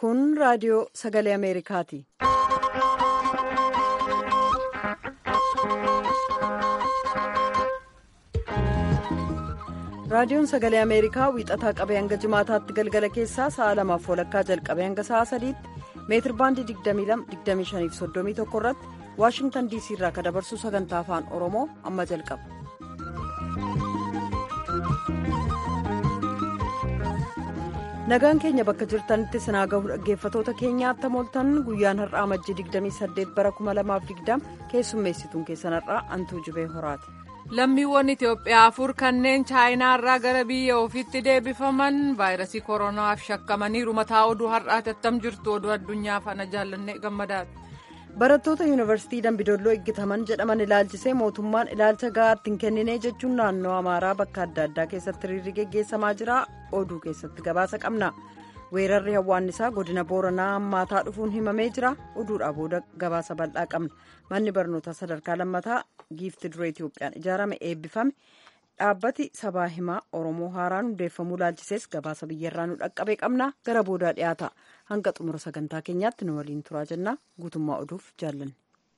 Kun raadiyoo sagalee Ameerikaati. Raadiyoon sagalee Ameerikaa wiixataa qabee hanga jimaataatti galgala keessaa sa'a lamaaf walakkaa jalqabee hanga sa'a sadiitti meetir baandii 22-25-31 irratti Waashingtan DC irraa kan dabarsu sagantaa afaan Oromoo amma jalqaba. Nagaan keenya bakka jirtanitti sinaa gahu dhaggeeffatoota keenyaatti mooltan guyyaan har'aa majjii 28 bara 2020 keessummeessituun keessan har'aa antuu jibee horaati. lammiiwwan Itoophiyaa afur kanneen chaayinaarraa gara biyya ofiitti deebifaman vaayirasii koronaaf shakkamaniiru mataa oduu har'aati attam jirtu oduu addunyaa faana jaallanne gammadaati. barattoota yuunivarsiitii dambidolloo eeggataman jedhaman ilaalchisee mootummaan ilaalcha gahaatti hin kennine jechuun naannoo amaaraa bakka adda addaa keessatti hiriirri geggeessamaa jira oduu keessatti gabaasa qabna weerarri hawwaannisaa godina booranaa hammaataa dhufuun himamee jira oduudhaa booda gabaasa bal'aa qabna manni barnootaa sadarkaa lammataa giifti duree itiyoophiyaan ijaarame eebbifame dhaabbati sabaa himaa oromoo haaraan hundeeffamuu ilaalchisees gabaasa biyyarraa nu dhaqqabee qabna gara boodaa dhiyaata hanga xumura sagantaa keenyaatti nu waliin turaa jennaa guutummaa oduuf jaallanne.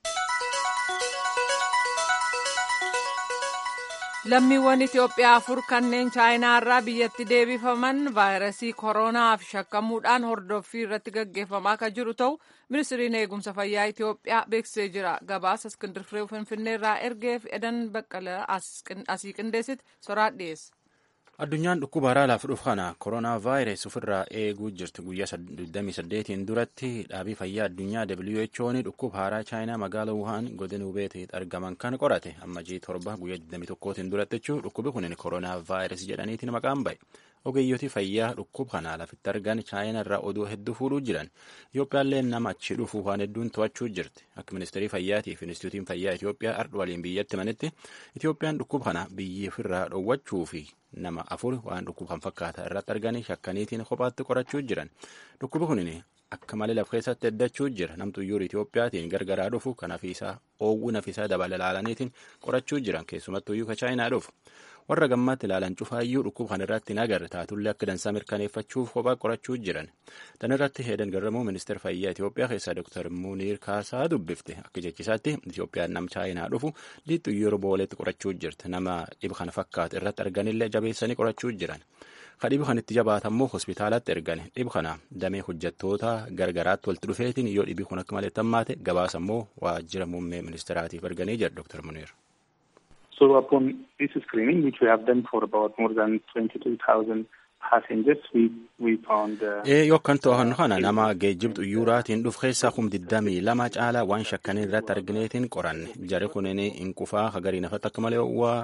lammiiwwan Itoophiyaa afur kanneen chaayinaarraa biyyatti deebifaman vaayirasii koronaaf shakkamuudhaan hordoffii irratti gaggeeffamaa kan jiru ta'u ministiriin eegumsa fayyaa Itoophiyaa beeksisee jira gabaasa iskindir firee finfinneerraa ergeef edan baqqala asii qindeessite soraa dhiyeessa. addunyaan dhukkuba haaraa laaf dhufu kana koronaa vaayirasii ofirraa eeguu jirti guyyaa 28 duratti dhaabii fayyaa addunyaa who'n dhukkuba haaraa chaayinaa magaala wuhaan godina hubeetti argaman kan qorate amma jii torba guyyaa 21 duratti jechuun dhukkubi kun koronaa vaayirasii jedhaniitiin maqaan ba'e ogeeyyotii fayyaa dhukkuba kana lafitti argan chaayinaa irraa oduu hedduu fuudhuu jiran itoophiyaallee nama achi dhufu waan hedduun to'achuu jirti akka ministeerii fayyaatiif inistituutiin fayyaa itoophiyaa ardh waliin biyyatti manitti itoophiyaan dhukkuba kana biyyi ofirraa dhoowwachuu fi nama afur waan dhukkuba kan fakkaata irratti arganii shakkaniitiin kophaatti qorachuu jiran dhukkubi kunin akka malee laf keessatti heddachuu jira namtuyyuu itoophiyaatiin gargaraa dhufu kan hafiisaa oowwuu nafisaa dabala ilaalaniitiin qorachuu jiran keessumattuyyuu ka chaayinaa dhufu warra gammaatti ilaalan cufaayyuu dhukkuba kan irratti hin agarre taatullee akka dansaa mirkaneeffachuuf kophaa qorachuu jiran tan irratti heedan garramuu ministeera fayyaa Itoophiyaa keessaa Dr. Muniir Kaasaa dubbifte akka jechisaatti Itoophiyaan nam chaayinaa dhufu liixxuyyuu booleetti qorachuu jirti nama dhiba kana fakkaatu irratti arganillee jabeessanii qorachuu jiran. Ka dhiba kan itti jabaatammoo hospitaalatti ergan dhiba kana damee hojjettoota gargaraatti walitti dhufeetiin yoo dhibi kun akka malee tammaate gabaasa immoo waajjira muummee ministeeraatiif erganii jedha Dr. Muniir. So upon this screening, which we have done for about more than 22,000 passengers, we, we found... Ee yoo kan to'annu kana nama geejjibxu yuuraatiin dhufu keessaa kum digdamii lama caalaa waan shakkanii irratti argineetiin qoranne jari kunin hin qufaa hagarii nafatti akka malee waa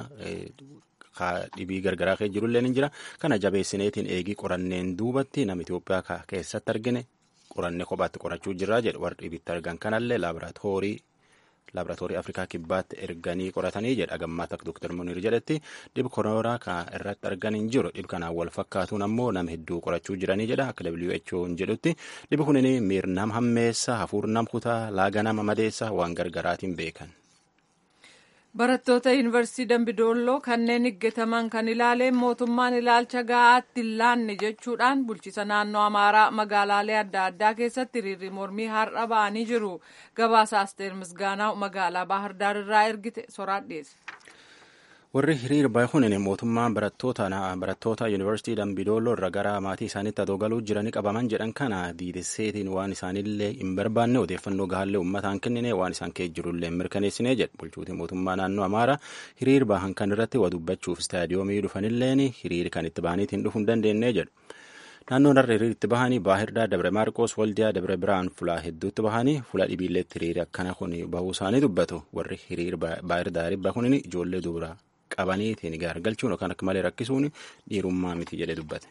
dhibii gargaraa kee jirullee ni jira kana jabeessineetiin eegii qoranneen duubatti nama Itoophiyaa keessatti argine qoranne kophaatti qorachuu jirraa jedhu warri dhibitti argan kanallee laaboraatoorii laaboraatoorii afrikaa kibbaatti erganii qoratanii jedha gammaata akka dooktar muniir jedhetti dhib koronaa kan irratti argan hin jiru dhib kanaan wal fakkaatuun ammoo nama hedduu qorachuu jiranii jedha akka WHO jedhutti dhibi kunin miir nam hammeessa hafuur nam kutaa laaga nama madeessa waan gargaraatiin beekan. barattoota yuunivarsiitii dambidolloo kanneen eeggataman kan ilaaleen mootummaan ilaalcha gahaatti hin laanne jechuudhaan bulchiisa naannoo amaaraa magaalaalee adda addaa keessatti hiriirri mormii har'a ba'anii jiru gabaasa asteer misgaanaa magaalaa baahirdaar irraa ergite soraan dhiyeesse. warri hiriir baay'uun mootummaan barattoota yuunivarsiitii dambidooloo irra gara maatii isaaniitti adoo galuu jiranii qabaman jedhan kana diidesseetiin waan isaanillee hin barbaanne odeeffannoo gahaallee uummataan kennine waan isaan kee jirullee hin mirkaneessine jedhu bulchuutiin mootummaa naannoo amaaraa hiriir bahan kan irratti waa dubbachuuf istaadiyoomii dhufanilleen hiriir kan itti bahaniitiin dhufuu hin dandeenye jedhu. naannoon har'a hiriir itti bahanii baahirdaa dabre maarqoos waldiyaa dabre biraan fulaa hedduutti bahanii fula dhibiilleetti hiriir akkana kun bahuu isaanii dubbatu warri hiriir baahirdaari bahunin ijoollee dubaraa qabaniitiin gaargalchuun yookaan akka malee rakkisuun dhiirummaa miti jedhee dubbate.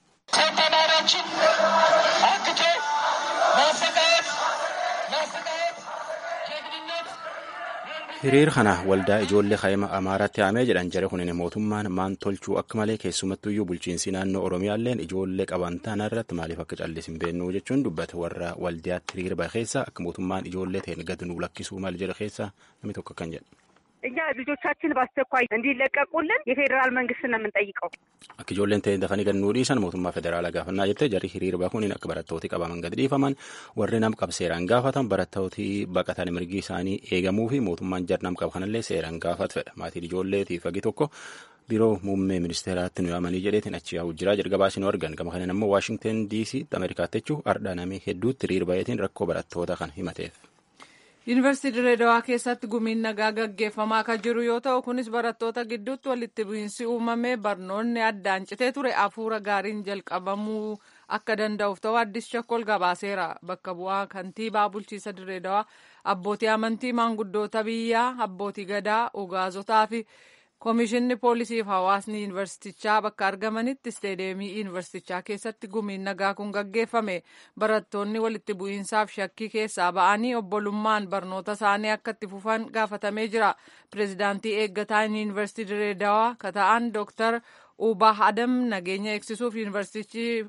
hiriir kana waldaa ijoollee kaayima amaaraatti haamee jedhan jare kunin mootummaan maan tolchuu akka malee keessumattuyyuu bulchiinsi naannoo oromiyaalleen ijoollee qaban tana irratti maaliif akka callis hin beennuu jechuun dubbate warra waldaatti hiriir bahe keessa akka mootummaan ijoollee ta'een gad nuu lakkisuu maal jedhe keessa namni tokko kan jedhe. እኛ ልጆቻችን በአስቸኳይ እንዲለቀቁልን የፌዴራል መንግስት ነው የምንጠይቀው። Akka ijoolleen ta'e dafanii gannuu dhiisan mootummaa federaalaa gaafannaa jettee jarri hiriira bahuun akka barattooti qabaman gad dhiifaman warri nam qab seeraan gaafatan barattooti baqatan mirgi isaanii eegamuu fi mootummaan jar nam qab kanallee seeraan gaafat fedha maatiin ijoolleetiif fagi tokko biiroo muummee ministeeraatti nu yaamanii jedheetiin achi yaa'u jira jalqabaas nu argan gama kanan immoo waashingten diisii ameerikaatti jechuun ardhaa namii hedduutti hiriira baheetiin rakkoo barattoota kan himateef. yuunivarsiitii Dirreedawaa keessatti gumiin nagaa gaggeeffamaa kan jiru yoo ta'u kunis barattoota gidduutti walitti bu'iinsi uumamee barnoonni addaan citee ture hafuura gaariin jalqabamuu akka danda'uuf ta'u addis shakkol gabaaseera bakka bu'aa kantiibaa bulchiisa Dirreedawaa abbootii amantii maanguddoota biyyaa abbootii gadaa ugaazotaa fi Koomishinni poolisii fi hawaasni yuunivarsiitichaa bakka argamanitti isteedeemii yuunivarsiitichaa keessatti gumiin nagaa kun gaggeeffame. Barattoonni walitti bu'iinsaaf shakkii keessaa ba'anii obbolummaan barnoota isaanii akka itti fufan gaafatamee jira. Pireezidaantii eeggataan yuunivarsiitii Dirreedawaa kan ta'an Dooktar Ubah Adam nageenya eegsisuuf yuunivarsiitichi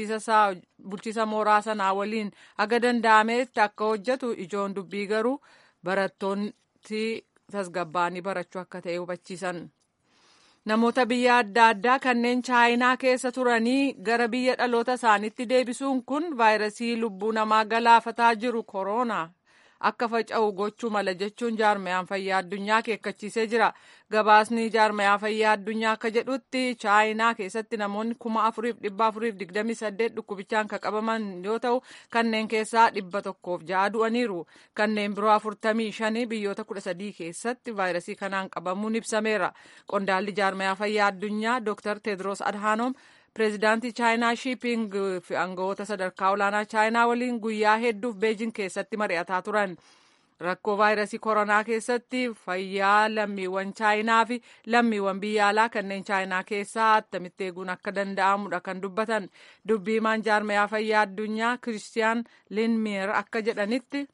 bulchiisa mooraa sanaa waliin haga danda'ametti akka hojjetu ijoon dubbii garuu barattoonni tasgabbaa'anii barachuu akka ta'e hubachiisan. Namoota biyya adda addaa kanneen chaayinaa keessa turanii gara biyya dhaloota isaaniitti deebisuun kun vaayirasii lubbuu namaa galaafataa jiru koronaa akka faca'u gochuu mala jechuun jaarmayaan fayyaa addunyaa akeekkachiisee jira. Gabaasni jaarmayaa fayyaa addunyaa akka jedhutti chaayinaa keessatti namoonni kuma afuriif dhibba afuriif digdamii saddeet dhukkubichaan kan qabaman yoo ta'u kanneen keessaa dhibba tokkoof ja'a du'aniiru. Kanneen biroo afurtamii shanii biyyoota kudha sadii keessatti vaayirasii kanaan qabamuun ibsameera. Qondaalli jaarmayaa fayyaa addunyaa Dr. Tedros Adhanom pireezidaantii chaayinaa shiiping fi aangawoota sadarkaa olaanaa chaayinaa waliin guyyaa hedduuf beejin keessatti mari'ataa turan. Rakkoo vaayirasii koronaa keessatti fayyaa lammiiwwan chaayinaa fi lammiiwwan biyya alaa kanneen chaayinaa keessaa attamitti eeguun akka danda'amudha kan dubbatan. Dubbii himaan jaarmayaa fayyaa addunyaa Kiristiyaan Linmeer akka jedhanitti.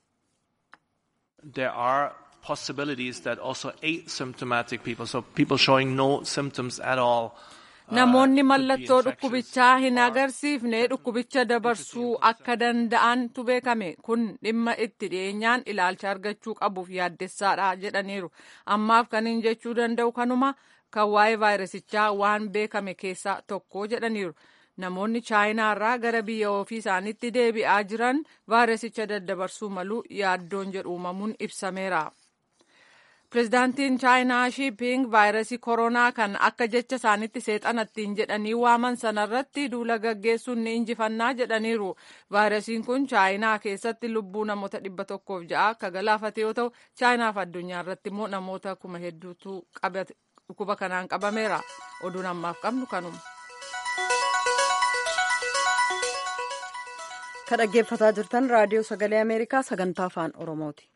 There are possibilities that also asymptomatic people, so people showing no symptoms at all. Namoonni mallattoo dhukkubichaa hin agarsiifne dhukkubicha dabarsuu akka danda'antu beekame kun dhimma itti dhiyeenyaan ilaalcha argachuu qabuuf yaaddessaadha jedhaniiru. Ammaaf kan hin jechuu danda'u kanuma kan waa'ee vaayirasichaa waan beekame keessaa tokko jedhaniiru. Namoonni chaayinaa irraa gara biyya ofii isaaniitti deebi'aa jiran vaayirasicha daddabarsuu malu yaaddoon jedhu uumamuun ibsameera. Pireezidaantiin chaayinaa shiiping vaayirasii koronaa kan akka jecha isaanitti seexanattiin jedhanii waaman sanarratti duula gaggeessuun ni injifannaa jedhaniiru. Vaayirasiin kun chaayinaa keessatti lubbuu namoota dhibba tokkoof ja'a akka galaafate yoo ta'u chaayinaaf addunyaa irratti immoo namoota kuma hedduutu dhukkuba kanaan qabameera. Oduun ammaaf qabnu kanuma. Kan dhaggeeffataa jirtan raadiyoo sagalee Ameerikaa sagantaa afaan Oromooti.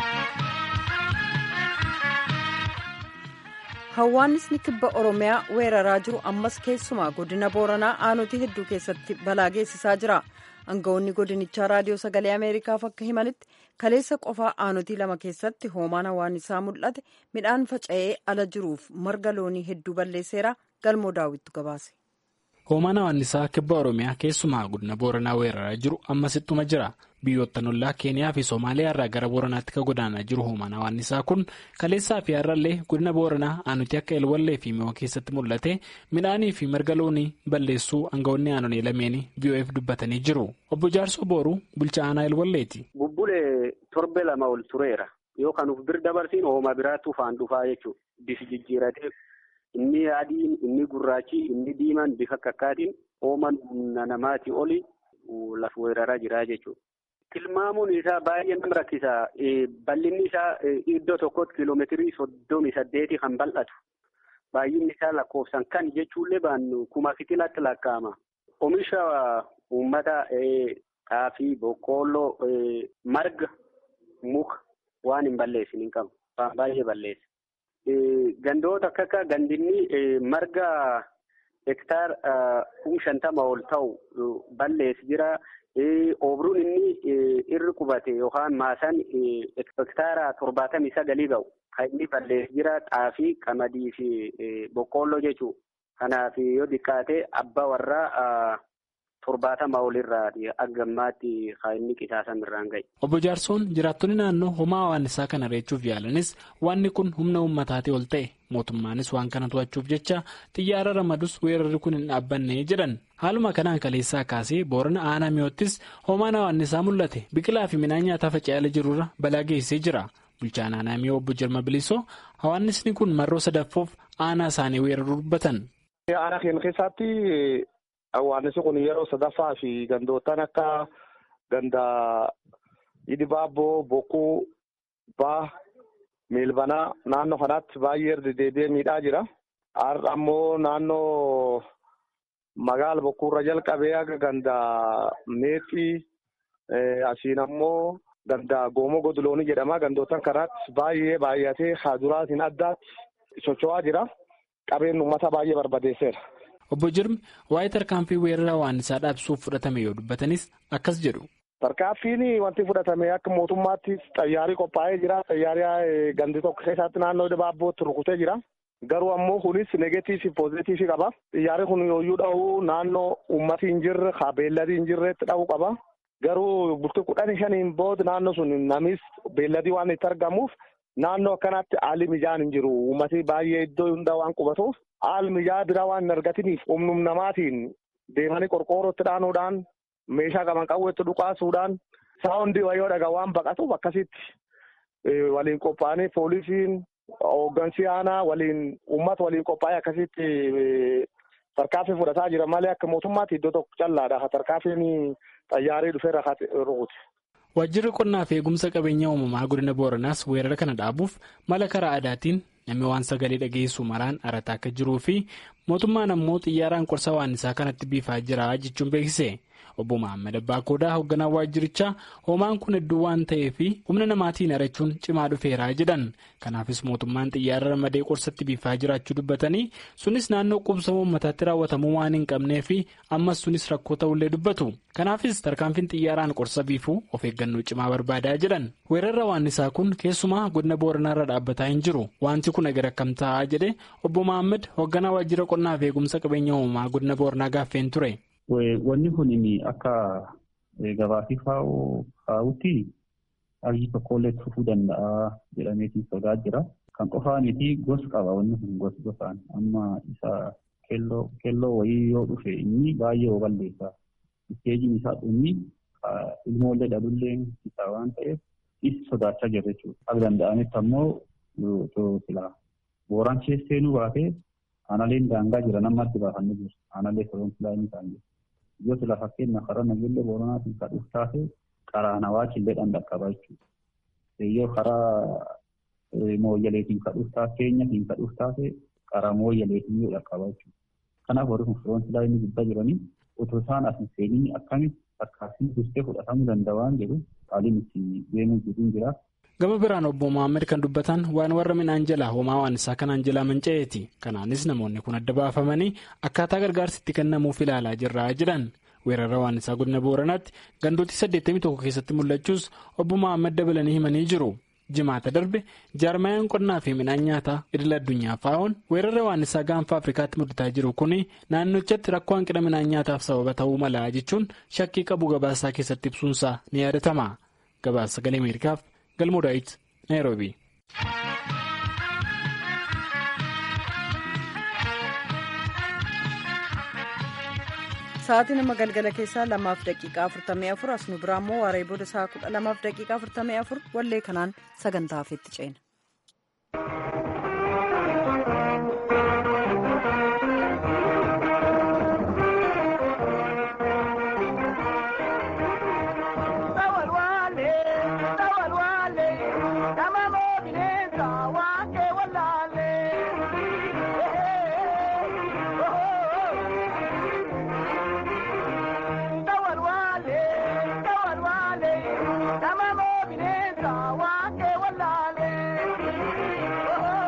Hawwaannisni kibba Oromiyaa weeraraa jiru ammas keessumaa godina Booranaa aanotii hedduu keessatti balaa geessisaa jira. Aangawoonni godinichaa raadiyoo sagalee Ameerikaaf akka himanitti kaleessa qofaa aanotii lama keessatti hoomaan hawwaannisaa mul'ate midhaan faca'ee ala jiruuf marga loonii hedduu balleesseera galmoo daawwittu gabaase. Hoomaan hawwaannisaa kibba Oromiyaa keessumaa godina Booranaa weeraraa jiru ammas ittuma jira. Biyyoottan ollaa Keeniyaa fi Somaaliyaa irraa gara Booranaatti kan godaanaa jiru hoomaan hawwaannisaa kun kaleessaa fi har'allee godina Booranaa aanutii akka Elwallee fi Mi'oo keessatti mul'ate midhaanii fi marga loonii balleessuu aangawoonni aanolee lameenii VOF dubbatanii jiru. Obbo Jaarsoo Booruu bulchaa aanaa Elwalleeti. Bubbulee torbe lama ol tureera. Yoo kan uf bir dabarsiin hooma biraatti ufaan dhufaa jechuudha. Bifi jijjiiratee inni adiin, inni gurraachi, inni diimaan bifa kakkaatiin hooman humna namaatii oli lafa weeraraa jira jechuudha. Tilmaamuun isaa baay'ee nama rakkisa. Bal'inni isaa iddoo tokkotti kiiloomeetirii soddomii saddeeti kan bal'atu. Baay'inni isaa lakkoofsan kan jechuullee baannu kuma fitilaatti lakkaa'ama. Oomisha uummata xaafii, boqqoolloo, marga, muka waan hin balleessin hin qabu. Baay'ee balleessa. Gandoota akka akka gandinni marga hektaar kum shantama ol ta'u balleessi jira. Oobruun inni irri qubate yookaan maasaan hektaara torbaatamii sagalii ga'u kan inni balleessi jira xaafii, qamadii fi boqqoolloo jechuudha. Kanaaf yoo xiqqaate abbaa warraa torbaatama olirraati akka ammaatti kan inni qisaasan irraan ga'e. Obbo Jaarsoon jiraattonni naannoo homaa hawaannisaa kana reechuuf yaalanis wanni kun humna uummataatii ol ta'e mootummaanis waan kana to'achuuf jecha xiyyaara ramadus weerarri kun hin dhaabbanne jedhan haaluma kanaan kaleessaa kaasee boorana aanaa mi'oottis homaan hawaannisaa mul'ate biqilaa fi midhaan nyaataa faca'ee jirurra balaa geessee jira bulchaan aanaa mi'oo obbo Jirma Bilisoo hawaannisni kun marroo sadaffoof aanaa isaanii weeraruu dubbatan. Aanaa keenya keessatti hawaannisi kun yeroo sadaffaa fi gandootaan akka ganda Idibaabboo, Bokkuu, Baa, Meelbanaa naannoo kanatti baay'ee erga deebi'ee miidhaa jira. Har'a ammoo naannoo magaala Bokkuurra jalqabee akka ganda Meexxii asiin ammoo ganda Goomoo Godloonii jedhama. Gandootaan kanaatti baay'ee baay'atee haaduraatiin addaatti socho'aa jira. Qabeen uummata baay'ee barbadeesseera. Obbo Jirmi waa'ee tarkaanfii weerara hawaannisaa dhaabsuuf fudhatame yoo dubbatanis akkas jedhu. Tarkaanfiin wanti fudhatame akka mootummaatti xayyaarii qophaa'ee jira. Xayyaarii gandi tokko keessatti naannoo Dibaabbootti rukutee jira. Garuu ammoo kunis negeetiivii fi poozitiivii qaba. Xiyyaarri kun yooyyuu dha'uu naannoo uummati hin jirre haa beelladii hin jirretti dha'uu qaba. Garuu bultii kudhanii shaniin booda naannoo sun namis beelladii waan itti argamuuf naannoo akkanaatti haalli mijaan hin jiru. Uummati baay'ee iddoo hundaa waan qubatuuf haalli mijaa biraa waan hin argatiniif humnum namaatiin deemanii qorqoorrootti dhaanuudhaan meeshaa qaban qawweetti dhukaasuudhaan saawundii wayyoo dhagaa waan baqatuuf akkasitti waliin qophaa'anii poolisiin hooggansi aanaa waliin uummata waliin qophaa'ee akkasitti tarkaanfii fudhataa jira malee akka mootummaatti iddoo tokko callaadha tarkaanfiin xayyaarii dhufeerra rukute. Waajjirri qonnaa fi eegumsa qabeenya uumamaa godina Booranaas weerara kana dhaabuuf mala karaa aadaatiin namni waan sagalee dhageessu maraan arataa akka jiruu fi mootummaan ammoo xiyyaaraan qorsa waannisaa kanatti biifaa jira jechuun beeksise. Obbo Mahammad Abbaa Koodaa hoogganaa waajjirichaa hoomaan kun hedduu waan ta'eef humna namaatiin arachuun cimaa dhufeeraa jedhan. Kanaafis mootummaan xiyyaara ramadee qorsatti biifaa jiraachuu dubbatanii sunis naannoo qubsama uummataatti raawwatamuu waan hin qabnee fi ammas sunis rakkoo ta'ullee dubbatu. Kanaafis tarkaanfiin xiyyaaraan qorsa biifuu of eeggannoo cimaa barbaadaa jedhan. Weerarra waannisaa kun keessumaa godina Booranaarra dhaabbataa hin jiru. Wanti kun egaa akkam ta'a jedhe obbo Mahammad hoogganaa waajjira qonnaa fi eegumsa qabeenya uumamaa godina Booranaa gaaffeen ture. Wanni kun akka gabaasii kaa'utti haalli tokkollee dhufuu danda'a jedhameetiin sodaa jira. Kan qofaaniiti gos qaba wanni kun gos gosaan amma isa keelloo wayii yoo dhufe inni baay'ee oo balleessa. Isteejiin isaa dhumni ilmoollee dhalullee isaa waan ta'eef isa sodaachaa jirra jechuudha. Akka danda'ametti ammoo silaa booraan keesseenuu baatee aanaleen daangaa jira namatti baafannee jiru. Aanalee soroon silaa inni isaan jiru. Yoo sila fakkeenya karaa nageenya booranaatiin kan dhufu taate karaa nawaatillee dhaqqaba jechuudha. Yoo karaa mooyyaleetiin kan dhufu taate keenyatiin kan dhufu taate karaa mooyyaleetiin yoo dhaqqaba jechuudha. Kanaaf warri kun firoon silaa inni gubbaa jiranii otoo isaan as hin seeniin akkamitti akkaatiin dursee fudhatamuu danda'a waan jedhu haaliin itti deemuu jiruun jira. Gama biraan obbo Mohaammed kan dubbatan waan warra midhaan jalaa homaa waan isaa kanaan jalaa manca'eeti. Kanaanis namoonni kun adda baafamanii akkaataa gargaarsi itti kennamuuf ilaalaa jirraa jedhan. Weerara waan isaa godina Booranaatti gandooti 81 keessatti mul'achuus obbo Mohaammed dabalanii himanii jiru. Jimaata darbe jaarmayaan qonnaa fi midhaan nyaataa idil addunyaa faa'oon weerara waan isaa gaanfa Afrikaatti mudataa jiru kun naannochatti rakkoo hanqina midhaan nyaataaf sababa ta'uu mala jechuun shakkii qabu gabaasaa keessatti ibsuunsaa ni yaadatama. Gabaasa sagalee Ameerikaaf. galmoo daawit naayiroobi. Sa'aatii nama galgala keessaa lamaaf daqiiqaa afurtamii afur as nu biraa immoo waaree booda sa'a kudha lamaaf daqiiqaa afurtamii afur wallee kanaan sagantaa hafeetti ceena. Nama mo bineensa waan kee wallaalee.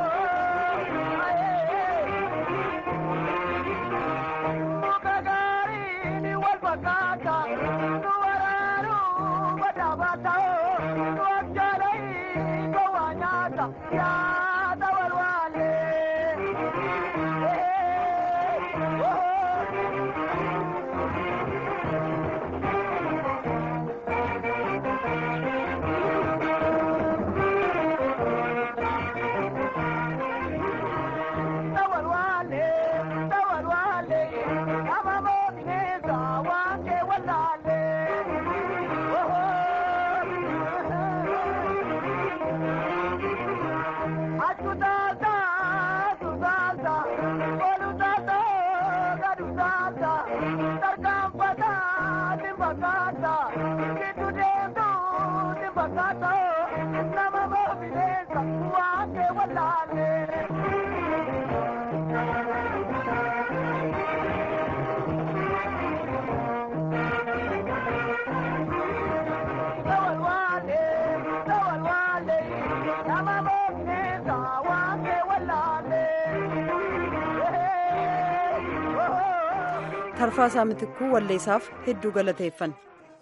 tarfaasaa mitikuu walleessaaf hedduu galateeffanna.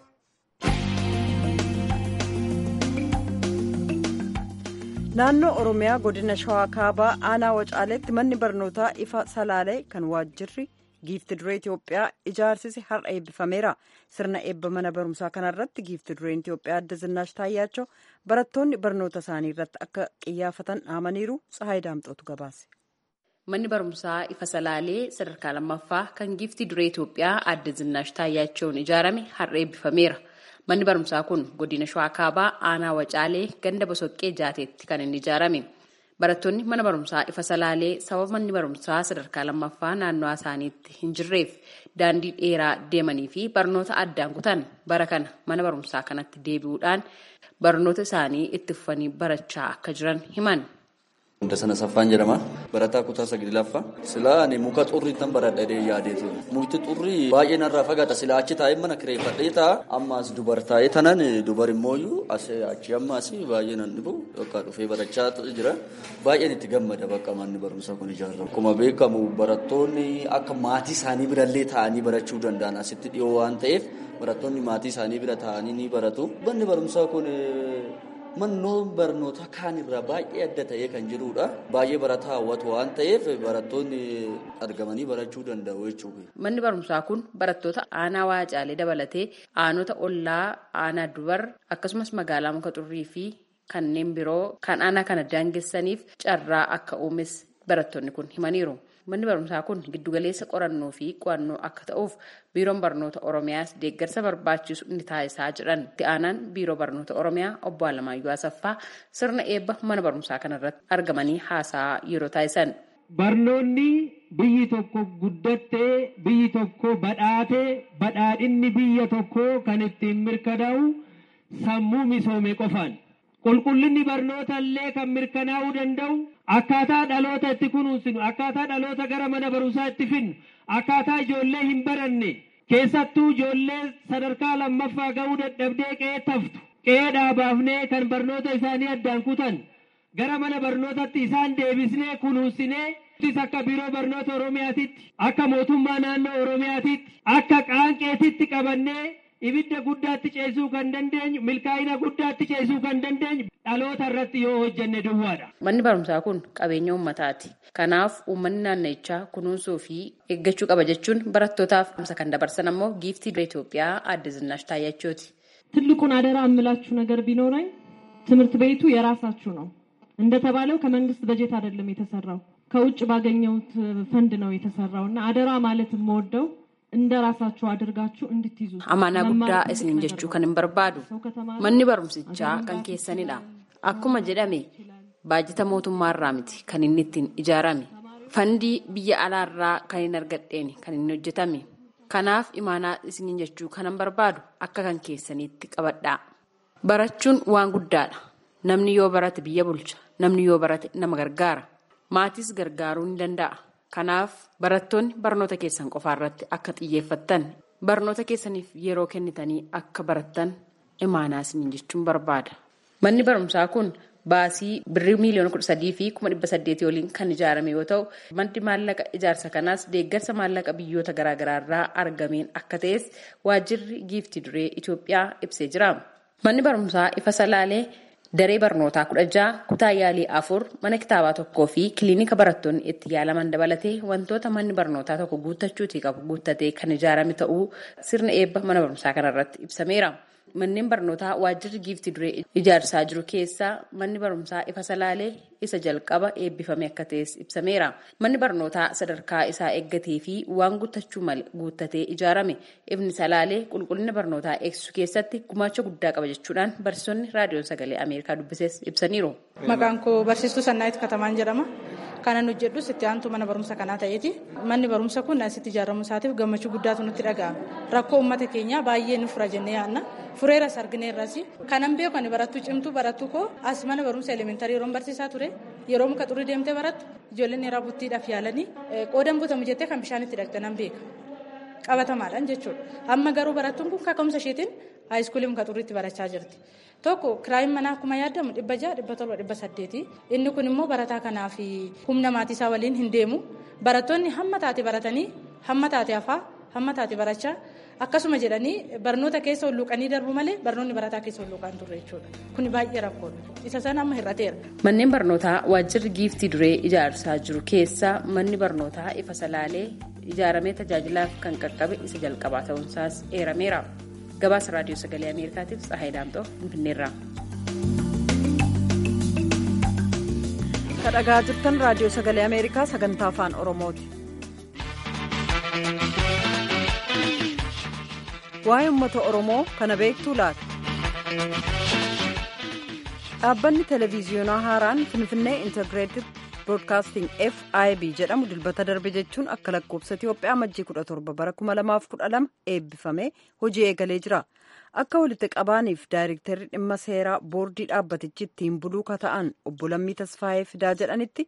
naannoo oromiyaa godina shawaa kaabaa aanaa wacaaleetti manni barnootaa ifa salaalee kan waajjirri giifti duree itiyoophiyaa ijaarsise har'a eebbifameera sirna eebba mana barumsaa kanarratti giifti dureen itiyoophiyaa adda zinaash taayyaachoo barattoonni barnoota isaanii irratti akka qiyyaafatan dhaamaniiru tsahaay daamxootu gabaase. manni barumsaa ifa salaalee sadarkaa lammaffaa kan giifti duree itiyoophiyaa adda zinaash taayyaachoon ijaarame har'a eebbifameera. manni barumsaa kun godina shawaa kaabaa aanaa wacaalee ganda bosoqqee jaateetti kan inni ijaarame barattoonni mana barumsaa ifa salaalee sababa manni barumsaa sadarkaa lammaffaa naannoo isaaniitti hin jirreef daandii dheeraa deemanii fi barnoota addaan kutan bara kana mana barumsaa kanatti deebi'uudhaan barnoota isaanii itti fufanii barachaa akka jiran himan. Hunda sana saffaan jedhama. Barataa kutaa saglaffaa. Silaa ani muka xurrii tan baradhadhee yaadeetu. Mukti xurrii baay'ee narraa fagaata. Silaa achi taa'ee mana kireeffadhee ta'a. Amma as dubar taa'ee tanan dubar immooyyuu achi amma as baay'ee nan dhibu yookaan dhufee barachaa jira. Baay'een itti gammada bakka manni barumsaa kun ijaaramu. Akkuma beekamu barattoonni akka maatii isaanii birallee taa'anii barachuu danda'an asitti dhiyoo waan ta'eef barattoonni maatii isaanii bira taa'anii ni baratu. Manni barumsaa kun Manneen barnoota kaan irraa baay'ee adda ta'ee kan jirudha. Baay'ee barataa hawwatu waan ta'eef barattoonni argamanii barachuu danda'u jechuudha. Manni barumsaa kun barattoota aanaa waacaalee dabalatee aanota ollaa aanaa dubar akkasumas magaalaa muka xurrii fi kanneen biroo kan aanaa kana daangessaniif carraa akka uumes barattoonni kun himaniiru. Manni barumsaa kun giddugaleessa qorannoo fi qo'annoo akka ta'uuf biiroon barnoota Oromiyaas deeggarsa barbaachisu ni taasisaa jedhan. Itti aanaan biiroo barnoota Oromiyaa obbo Alamaayyoo Asaffaa sirna eebba mana barumsaa kanarratti argamanii haasaa yeroo taasisan. Barnoonni biyyi tokko guddattee biyyi tokko badhaatee badhaadhinni biyya tokko kan ittiin mirkanaa'u sammuu misoome qofaan. Qulqullinni barnoota illee kan mirkanaa'uu danda'u akkaataa dhaloota itti kunuunsinu akkaataa dhaloota gara mana barumsaa itti finnu akkaataa ijoollee hin baranne keessattuu ijoollee sadarkaa lammaffaa ga'uu dadhabdee qe'ee taftu qe'ee dhaabaafnee kan barnoota isaanii addaan kutan gara mana barnootatti isaan deebisnee kunuunsinee akka biiroo barnoota oromiyaatitti akka mootummaa naannoo oromiyaatitti akka qaanqeetitti qabannee ibidda guddaatti ceesuu kan dandeenyu milkaa'ina guddaatti ceesuu kan dandeenyu dhaloota irratti yoo hojjenne duwwaadha. Manni barumsaa kun qabeenya uummataati. Kanaaf uummanni naannichaa kunuunsuu fi eeggachuu qaba jechuun barattootaaf kan dabarsan ammoo giiftii Itoophiyaa adda Zinaash Taayyachooti. ትልቁን አደራ የምላችሁ ነገር ቢኖረኝ ትምህርት ቤቱ የራሳችሁ ነው። እንደተባለው ከመንግስት በጀት አይደለም የተሰራው ከውጭ ባገኘሁት ፈንድ ነው የተሰራው እና አደራ ማለት የምወደው እንደ ራሳችሁ አድርጋችሁ እንድትይዙ amaanaa guddaa isiniin jechuu kan hin barbaadu manni barumsichaa kan keessanidha akkuma jedhame baajata mootummaarraa miti kan inni ittiin ijaarame fandii biyya alaarraa kan hin argadheen kan inni hojjetame kanaaf imaanaa isiniin jechuu kan hin barbaadu akka kan keessaniitti qabadhaa barachuun waan guddaadha namni yoo barate biyya bulcha namni yoo barate nama gargaara maatis gargaaruu ni danda'a. Kanaaf barattoonni barnoota keessan qofaa irratti akka xiyyeeffattan barnoota keessaniif yeroo kennitanii akka barattan imaanaa isiniin jechuun barbaada. Manni barumsaa kun baasii birrii miiliyoona kudha sadii fi kuma dhibba saddeetii waliin kan ijaarame yoo ta'u maddi maallaqa ijaarsa kanaas deeggarsa maallaqa biyyoota garaagaraa irraa argameen akka ta'es waajjirri giiftii duree Itoophiyaa ibsee jira. Manni barumsaa ifa salaalee. Daree barnootaa kudha ja'a kutaa yaalii afur mana kitaabaa tokkoo fi kiliinika barattoonni itti yaalaman dabalatee wantoota manni barnootaa tokko guuttachuutii qabu guuttatee kan ijaarame ta'uu sirna eebba mana barumsaa kanarratti ibsameera. Manneen barnootaa waajjirri giiftii duree ijaarsaa jiru keessaa manni barumsaa ifa salaalee isa jalqaba eebbifame akka ta'es ibsameera. Manni barnootaa sadarkaa isaa eeggatee fi waan guuttachuu malee guuttatee ijaarame ifni salaalee qulqullina barnootaa eegsisuu keessatti gumaacha guddaa qaba jechuudhaan barsiisonni raadiyoon sagalee Ameerikaa dubbises ibsaniiru. Maqaan koo barsiistuu Sannaayit Katamaan jedhama. Kanan hojjedhus itti aantu mana barumsa kanaa ta'eeti. Manni barumsa kun asitti ijaaramu isaatiif gammachuu guddaatu nutti dhaga'ama. Rakkoo uummata keenyaa baay'ee nu fura jennee yaadna. Fureeras argineerras. Kanan beeku ani barattuu cimtuu barattuu koo as mana barumsa elementarii yeroon barsiisaa ture. Yeroo muka xurii deemtee barattu ijoolleen dhiiraa buttiidhaaf yaalanii qoodan butamu jettee kan bishaan itti dhaqxe nan beeka. Qabatamaadhaan jechuudha. Amma garuu barattuun kun kaka'umsa isheetiin haayiskuulii muka xurriitti barachaa jirti. Tokko kiraayin manaa akkuma yaadamu dhibba ja'a dhibba torba dhibba saddeeti. Inni kun immoo barataa kanaaf humna maatii isaa waliin hin deemu. Barattoonni hamma taate baratanii hamma taate hafaa hamma taate barachaa akkasuma jedhanii barnoota keessa hulluuqanii darbu malee barnoonni barataa keessa hulluuqaan turre jechuudha kuni baay'ee rakkoodha isa sana amma hir'ateera. Manneen barnootaa waajjirri giiftii duree ijaarsaa jiru keessa manni barnootaa ifa salaalee ijaaramee tajaajilaaf kan qaqqabe isa jalqabaa ta'uunsaas eerameera. Gabaasa raadiyoo sagalee Ameerikaatiif Tsahaay Daamxoo Finfinneerraa. Kan dhagaa jirtan raadiyoo sagalee Ameerikaa sagantaa afaan Oromooti. Waa'ee uummata Oromoo kana beektuu laata? Dhaabbanni televiziyoonaa haaraan Finfinnee Integrated Broadcasting FIB jedhamu dilbata darbe jechuun akka lakkoofsa Itiyoophiyaa majjii 17 bara 2012 eebbifamee hojii eegalee jira. Akka walitti qabaaniif daayirektarri dhimma seeraa boordii dhaabbatichi ittiin buluu ka ta'an obbo Lammii Tasfaayee Fidaa jedhanitti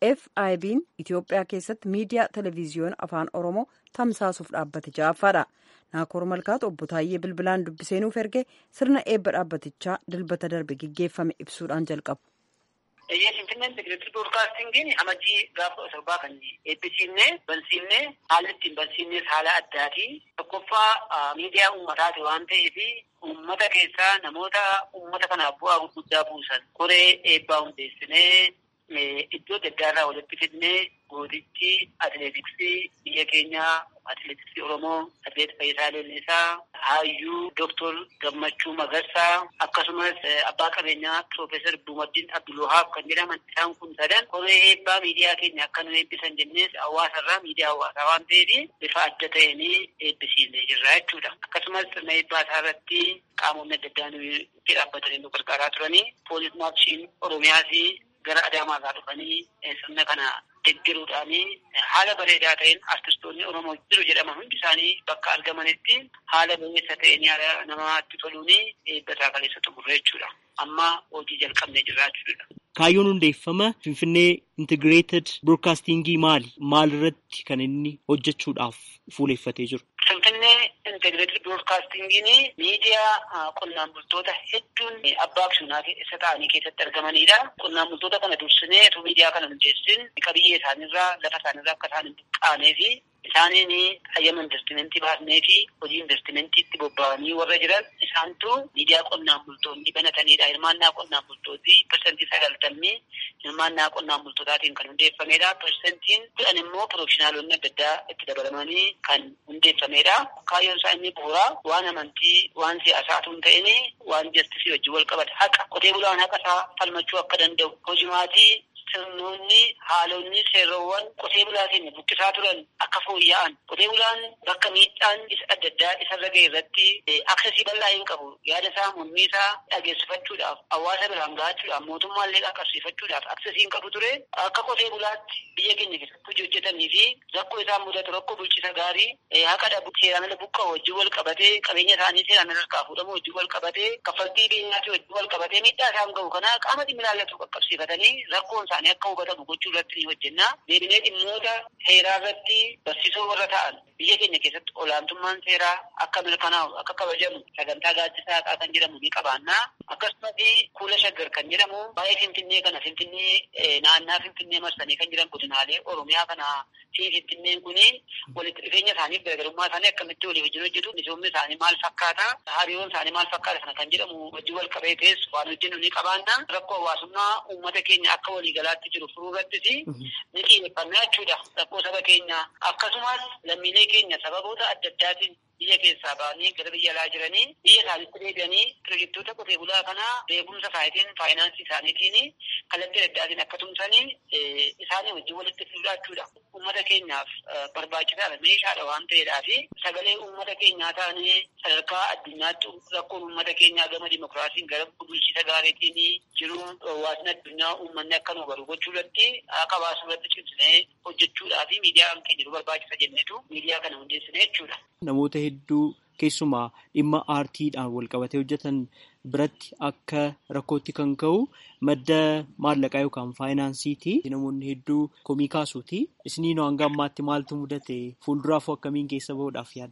FIB'n Itiyoophiyaa keessatti miidiyaa televiziyoona afaan Oromoo tamsaasuuf dhaabbate ja'affaadha. Naakoor Malkaatu obbo Taayyee Bilbilaan dubbiseenuuf erge sirna eebba dhaabbatichaa dilbata darbe gaggeeffame ibsuudhaan jalqabu. Eeyyee Finfinneen Integireetii Broodkaastingiin amajjii gaafa torbaa kan eebbisiifnee bansiifnee haalli ittiin bansiifnes haala addaati. Tokkoffaa miidiyaa uummataati waan ta'eef uummata keessaa namoota uummata kanaaf bu'aa gurguddaa buusan koree eebbaa hundeessinee iddoo adda addaarraa walitti fidnee goodichi atileetiksii biyya keenyaa atileetiksii Oromoo atileet Fayyisaa Leellisaa Haayyuu Dooktor Gammachuu Magarsaa akkasumas abbaa qabeenyaa Piroofeesar Buumaddiin Abdulwahaab kan jedhaman isaan kun sadan koree eebbaa miidiyaa keenya akka nu eebbisan jennees hawaasarraa miidiyaa hawaasaa waan ta'eef bifa adda ta'een eebbisiisnee jirra jechuudha. Akkasumas sirna eebbaa isaa irratti qaamonni adda addaa nu dhaabbatanii nu gargaaraa turanii poolis maarshiin Oromiyaas gara Adaamaarraa dhufanii sirna kana deeggaruudhaan haala bareedaa ta'een artistoonni Oromoo jiru jedhaman hundi isaanii bakka argamanitti haala bareessa ta'een haala namatti toluun eebbataa kaleessa xumurre jechuudha. Amma hojii jalqabnee jirra jechuudha. Kaayyoon hundeeffama Finfinnee Integrated Broadcastingii maali? Maal irratti kan inni hojjechuudhaaf fuuleeffatee jiru? Finfinnee Integrated Broadcastingiin miidiyaa qonnaan bultoota hedduun abbaa aksiyoonaa isa ta'anii keessatti argamanidha. Qonnaan bultoota kana dursinee utuu miidiyaa kana hundeessin qabiyyee isaanirraa lafa isaanirraa akka isaan hin buqqaanee fi isaaniin hayyama investimentii baasnee fi hojii investimentiitti bobba'anii warra jiran isaantu miidiyaa qonnaan bultoonni banatanidha. Hirmaannaa qonnaan bultootii parsantii sagaltamii hirmaannaa qonnaan bultootaatiin kan hundeeffamedha. Parsantiin kudhan immoo pirofeshinaalonni adda addaa itti dabalamanii kan hundeeffamedha. Kaayyoon isaa inni bu'uuraa waan amantii waan siyaasaatu hin ta'in waan jastisii wajjin wal qabata. Haqa qotee bulaan haqa isaa falmachuu akka danda'u hojimaatii sirnoonni haalonni seerowwan qotee bulaa keenya buqqisaa turan akka fooyya'an qotee bulaan bakka miidhaan isa adda addaa isarra ga'e irratti aksesii bal'aa hin qabu yaada isaa mormii isaa dhageessifachuudhaaf hawaasa biraan gahachuudhaaf mootummaallee qaqqabsiifachuudhaaf aksesii hin qabu ture akka qotee bulaatti biyya keenya keessatti hojii hojjetanii fi rakkoo isaan mudatu rakkoo bulchiisa gaarii haqa dhabu seeraan ala buqqa'u wajjin wal qabatee qabeenya isaanii seeraan ala harkaa fuudhamu wajjin wal qabatee kaffaltii beenyaatii wajjin wal qabatee miidhaa isaan ga'u kana qaama dhimmi ilaallatu qaqqabsiifatanii rakkoon isaanii akka hubatamu gochuu irratti ni hojjenna. Deebinee dhimmoota seeraa irratti barsiisoo warra ta'an biyya keenya keessatti olaantummaan seeraa akka mirkanaa'u akka kabajamu sagantaa gaaddisaa haqaa kan jedhamu ni qabaanna. Akkasumas kuula shaggar kan jedhamu baay'ee finfinnee kana finfinnee naannaa finfinnee marsanii kan jiran godinaalee oromiyaa kana fi finfinneen kun walitti dhufeenya isaaniif garaagarummaa isaanii akkamitti walii wajjin hojjetu misoomni isaanii maal fakkaata hariiroon isaanii maal fakkaata kana kan jedhamu wajjin wal qabatees waan hojjennu ni qabaanna. Rakkoo hawaasummaa uummata keenya akka waliigalaatti jiru furuu irrattis ni xiyyeeffannaa jechuudha. Rakkoo saba keenya akkasumas lammiilee keenya sababoota adda addaatiin biyya keessaa ba'anii gara biyya alaa jiranii biyya isaaniitti deebi'anii pirojektoota qotee bulaa kanaa beekumsa isaatiin faayinaansii isaaniitiin kallattii adda addaatiin akka tumsanii isaanii wajjin walitti fiduudha jechuudha. Uummata keenyaaf barbaachisaadha meeshaadha waan ta'eedhaa fi sagalee uummata keenyaa taanee sadarkaa addunyaatti rakkoon uummata keenyaa gama dimokiraasiin gara bulchiisa gaariitiin jiru hawaasni addunyaa uummanni akka nu baru gochuu irratti akka baasuu irratti cimsinee hojjechuudhaa fi miidiyaan keenya nu barbaachisa jennetu miidiyaa kana hundeessine jechuudha. Namoota hedduu keessumaa dhimma aartiidhaan wal qabatee hojjetan biratti akka rakkootti kan ka'u madda maallaqaa yookaan faayinaansiiti. Namoonni hedduu komii kaasuuti. Isiniin hanga ammaatti maaltu mudate fuulduraafuu akkamiin keessa bahuudhaaf yaaddan?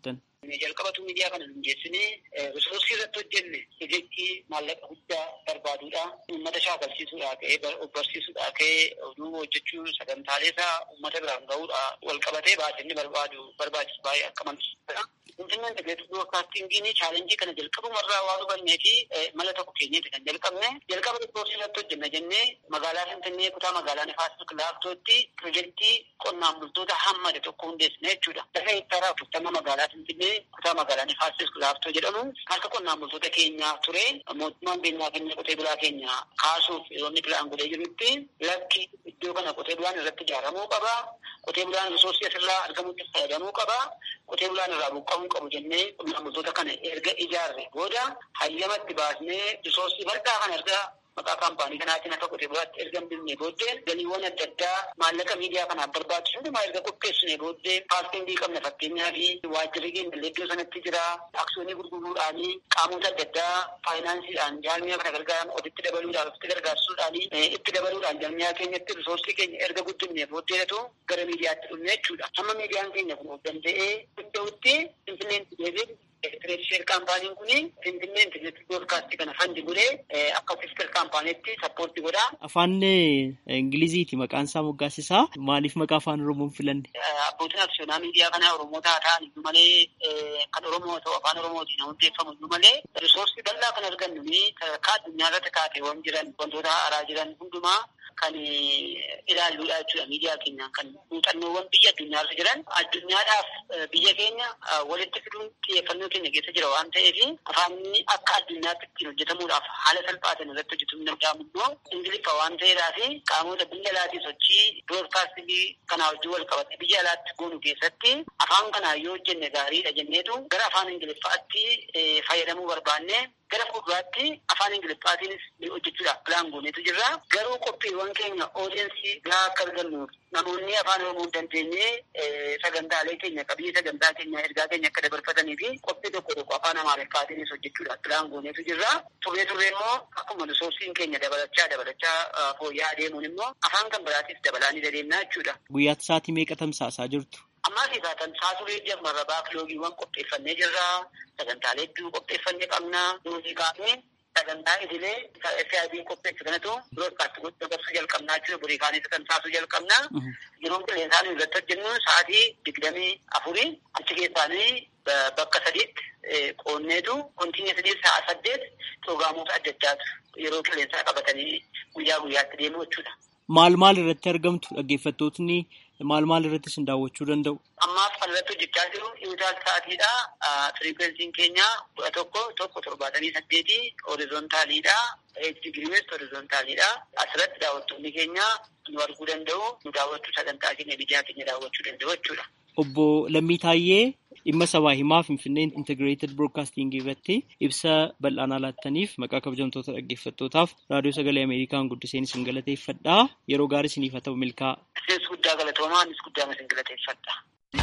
jalqabatu miidiyaa kana hundeessinee risoorsii irratti hojjenne hojjechii maallaqa guddaa barbaaduudha. Uummata shaakalsiisuudhaa ka'ee barsiisuudhaa ka'ee oduu hojjechuu sagantaalee isaa uummata biraan gahuudha wal qabatee baasinni barbaadu barbaachisu baay'ee akka malee. Finfinneen Integireetii Broadcastingiin chaalenjii kana jalqabumarraa waan hubannee fi mala tokko keenyeeti kan jalqabne jalqaba risoorsii irratti hojjenna jennee magaalaa Finfinnee kutaa magaalaa Nifaas Kilaaftootti pirojektii qonnaan bultoota hammade tokko hundeessine jechuudha. Lafa hektaaraa afurtama magaalaa Finfinnee kutaa magaalaa Nifaas Kilaaftoo jedhamu harka qonnaan bultoota keenyaa ture mootummaan beenyaa keenya qotee bulaa keenya kaasuuf yeroo inni pilaan godhee jirutti lakki iddoo kana qotee bulaan irratti ijaaramuu qaba. Qotee bulaan risoorsii asirraa argamutti fayyadamuu qaba. Qotee bulaan irraa buqqa'uu qabu jennee qonnaan bultoota kana erga ijaarre booda hayyamatti baasnee risoorsii bal'aa kana erga maqaa kaampaanii kanaatiin akka qotee bulaatti erga binne booddee galiiwwan adda addaa maallaqa miidiyaa kanaaf barbaachisu hundumaa erga qopheessine booddee paartingii qabna fakkeenyaa fi waajjirri keenya iddoo sanatti jira aksiyoonii gurguruudhaanii qaamota adda addaa faayinaansiidhaan jaarmiyaa kana gargaaran ofitti dabaluudhaan ofitti gargaarsuudhaanii itti dabaluudhaan jaarmiyaa keenyatti risoorsii keenya erga guddifne booddeetu gara miidiyaatti dhufne jechuudha. Amma miidiyaan keenya kun of danda'ee danda'utti finfinneen deebiin Elektireekshee kaampaaniin kun Finfinnee Integireetii Broodkaastii kana fandi godhee akka sister kaampaaniitti sappoortii godha. Afaan Ingiliziiti maqaan isaa moggaasisaa maaliif maqaa afaan Oromoon filanne? Abbootiin aksiyoonaa miidiyaa kanaa Oromoota haa ta'an iyyuu malee kan Oromoo ta'u afaan Oromootiin hundeeffamu iyyuu malee risoorsii bal'aa kan argannu sadarkaa addunyaa irratti kaateewwan jiran wantoota haaraa jiran hundumaa kan ilaalluudha jechuudha miidiyaa keenyaan kan muuxannoowwan biyya addunyaarra jiran addunyaadhaaf biyya keenya walitti fiduun xiyyeeffannoo keenya keessa jira waan ta'eef afaanni akka addunyaatti ittiin hojjetamuudhaaf haala salphaatiin irratti hojjetamuu danda'amu immoo ingiliffa waan ta'eedhaa fi qaamota biyya alaatii sochii biroodkaastingii kanaa wajjin wal qabate biyya alaatti goonu keessatti afaan kanaa yoo hojjenne gaariidha jenneetu gara afaan ingiliffaatti fayyadamuu barbaanne gara fuulduraatti afaan ingiliffaatiinis hojjechuudhaaf pilaan goonetu jirra. Garuu qophiiwwan keenya oodiyensii gahaa akka argannuuf namoonni afaan oromoo hin dandeenye sagantaalee keenya qabiyyee sagantaa keenya ergaa keenya akka dabarfatanii fi qophii tokko tokko afaan amaariffaatiinis hojjechuudhaaf pilaan goonetu jirra. Turree turree immoo akkuma risoorsiin keenya dabalachaa dabalachaa fooyya'aa deemuun immoo afaan kan biraatiif dabalaa ni dandeenya jechuudha. Guyyaatti sa'aatii meeqa tamsaasaa jirtu? Ammaa fi tamsaasuu jammarra baakiloogiiwwan qopheeffannee jirra. Sagantaalee hedduu qopheeffannee qabna. Muuziqaa sagantaa idilee FIB qopheessu kanatu biroodkaastii gochuu dabarsuu jalqabnaa jechuudha. Burii kaanii tamsaasuu jalqabna. Yeroon qilleensaan irratti hojjennu sa'aatii digdamii afurii achi keessaanii bakka sadiitti qoonneetu kontiineetii sa'a saddeet pirogiraamoota adda addaatu yeroo qilleensaa qabatanii guyyaa guyyaatti deemu jechuudha. Maal maal irratti argamtu dhaggeeffattootni maal maal irratti isin daawwachuu danda'u? Ammaaf kan irratti hojjechaa jiru iwutaal sa'aatiidha. Firiikwensiin keenya kudha tokko tokko torbaatamii saddeetii horizontaaliidha. Digiriiwes horizontaaliidha. Asirratti daawwattoonni keenya nu arguu danda'u. Nu daawwachuu sagantaa keenya biyyaa keenya daawwachuu danda'u jechuudha. Obbo Lammii Taayyee dhimma sabaa himaa Finfinnee Integrated Broadcasting irratti ibsa bal'aanaa laattaniif maqaa kabajamtoota dhaggeeffattootaaf raadiyoo sagalee Ameerikaan guddiseen isin galateeffadha. Yeroo gaarii isiniif haa ta'u milkaa. Isinis guddaa galatoomaa anis guddaa isin galateeffadha.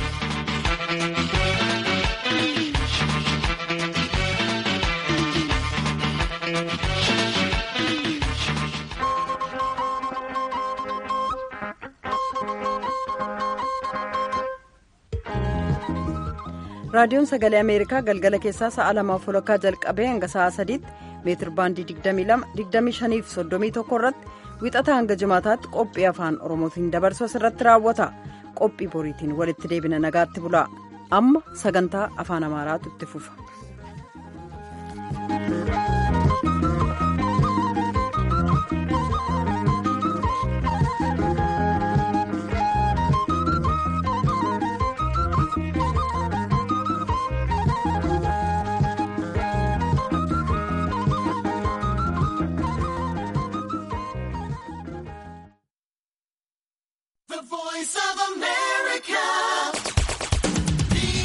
raadiyoon sagalee ameerikaa galgala keessaa sa'a lamaaf walakkaa jalqabee hanga sa'a sadiitti meetir baandii 22 fi 31 irratti wixata hanga jimaataatti qophii afaan oromootiin dabarsu asirratti raawwata qophii boriitiin walitti deebina nagaatti bulaa amma sagantaa afaan amaaraatu itti fufa.